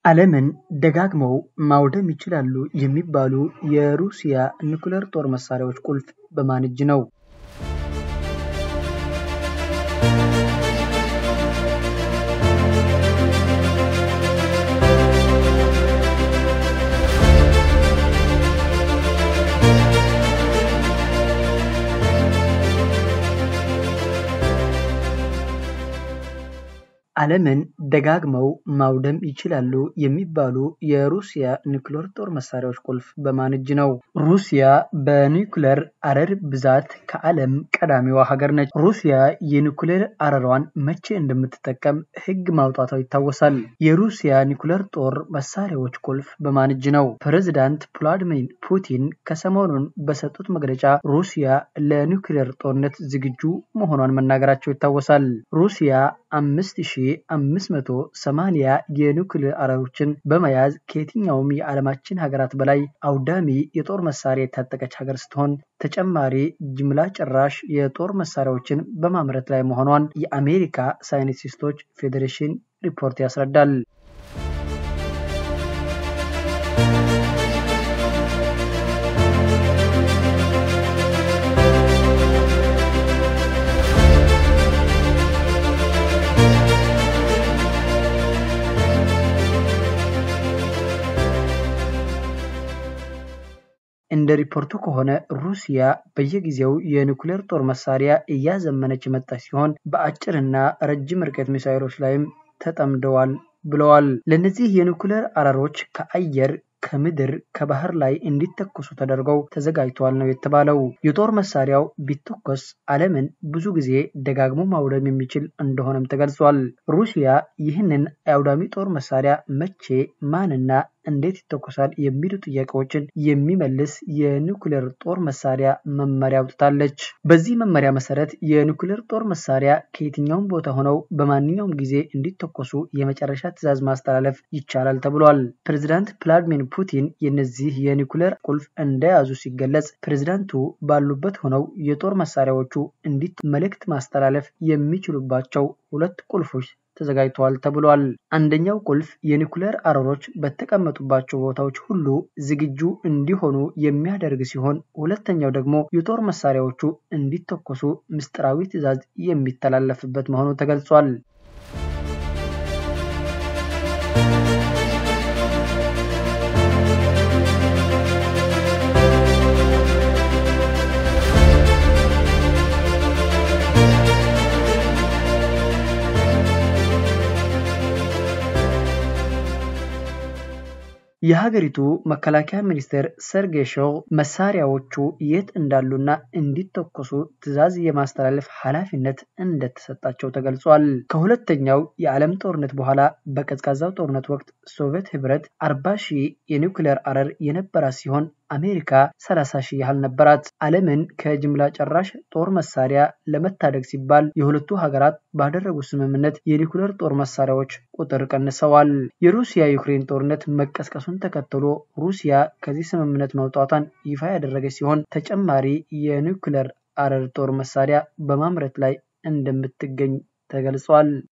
ዓለምን ደጋግመው ማውደም ይችላሉ የሚባሉ የሩሲያ ኒውክለር ጦር መሳሪያዎች ቁልፍ በማን እጅ ነው? ዓለምን ደጋግመው ማውደም ይችላሉ የሚባሉ የሩሲያ ኒውክለር ጦር መሳሪያዎች ቁልፍ በማን እጅ ነው? ሩሲያ በኒውክለር አረር ብዛት ከዓለም ቀዳሚዋ ሀገር ነች። ሩሲያ የኒውክለር አረሯን መቼ እንደምትጠቀም ሕግ ማውጣቷ ይታወሳል። የሩሲያ ኒውክለር ጦር መሳሪያዎች ቁልፍ በማን እጅ ነው? ፕሬዚዳንት ቭላድሚር ፑቲን ከሰሞኑን በሰጡት መግለጫ ሩሲያ ለኒውክለር ጦርነት ዝግጁ መሆኗን መናገራቸው ይታወሳል። ሩሲያ አምስት ሺ አምስት መቶ ሰማንያ የኒውክሌር አረሮችን በመያዝ ከየትኛውም የዓለማችን ሀገራት በላይ አውዳሚ የጦር መሳሪያ የታጠቀች ሀገር ስትሆን ተጨማሪ ጅምላ ጨራሽ የጦር መሳሪያዎችን በማምረት ላይ መሆኗን የአሜሪካ ሳይንቲስቶች ፌዴሬሽን ሪፖርት ያስረዳል። እንደ ሪፖርቱ ከሆነ ሩሲያ በየጊዜው የኒውክሌር ጦር መሳሪያ እያዘመነች የመጣች ሲሆን በአጭርና ረጅም ርቀት ሚሳይሎች ላይም ተጠምደዋል ብለዋል። ለእነዚህ የኒውክሌር አረሮች ከአየር ከምድር ከባህር ላይ እንዲተኮሱ ተደርገው ተዘጋጅተዋል ነው የተባለው። የጦር መሳሪያው ቢተኮስ ዓለምን ብዙ ጊዜ ደጋግሞ ማውደም የሚችል እንደሆነም ተገልጿል። ሩሲያ ይህንን የአውዳሚ ጦር መሳሪያ መቼ ማንና እንዴት ይተኮሳል የሚሉ ጥያቄዎችን የሚመልስ የኒውክሌር ጦር መሳሪያ መመሪያ አውጥታለች። በዚህ መመሪያ መሰረት የኒውክሌር ጦር መሳሪያ ከየትኛውም ቦታ ሆነው በማንኛውም ጊዜ እንዲተኮሱ የመጨረሻ ትዕዛዝ ማስተላለፍ ይቻላል ተብሏል። ፕሬዚዳንት ቭላድሚር ፑቲን የነዚህ የኒውክሌር ቁልፍ እንደያዙ ሲገለጽ ፕሬዚዳንቱ ባሉበት ሆነው የጦር መሳሪያዎቹ እንዲት መልእክት ማስተላለፍ የሚችሉባቸው ሁለት ቁልፎች ተዘጋጅተዋል ተብሏል። አንደኛው ቁልፍ የኒውክሌር አረሮች በተቀመጡባቸው ቦታዎች ሁሉ ዝግጁ እንዲሆኑ የሚያደርግ ሲሆን ሁለተኛው ደግሞ የጦር መሳሪያዎቹ እንዲተኮሱ ምስጢራዊ ትዕዛዝ የሚተላለፍበት መሆኑ ተገልጿል። የሀገሪቱ መከላከያ ሚኒስቴር ሰርጌይ ሾይጉ መሳሪያዎቹ የት እንዳሉና እንዲተኮሱ ትዕዛዝ የማስተላለፍ ኃላፊነት እንደተሰጣቸው ተገልጿል። ከሁለተኛው የዓለም ጦርነት በኋላ በቀዝቃዛው ጦርነት ወቅት ሶቪየት ህብረት አርባ ሺህ የኒውክሌር አረር የነበራት ሲሆን አሜሪካ 30 ሺህ ያህል ነበራት። ዓለምን ከጅምላ ጨራሽ ጦር መሳሪያ ለመታደግ ሲባል የሁለቱ ሀገራት ባደረጉት ስምምነት የኒውክሌር ጦር መሳሪያዎች ቁጥር ቀንሰዋል። የሩሲያ ዩክሬን ጦርነት መቀስቀሱን ተከትሎ ሩሲያ ከዚህ ስምምነት መውጣቷን ይፋ ያደረገች ሲሆን ተጨማሪ የኒውክሌር አረር ጦር መሳሪያ በማምረት ላይ እንደምትገኝ ተገልጿል።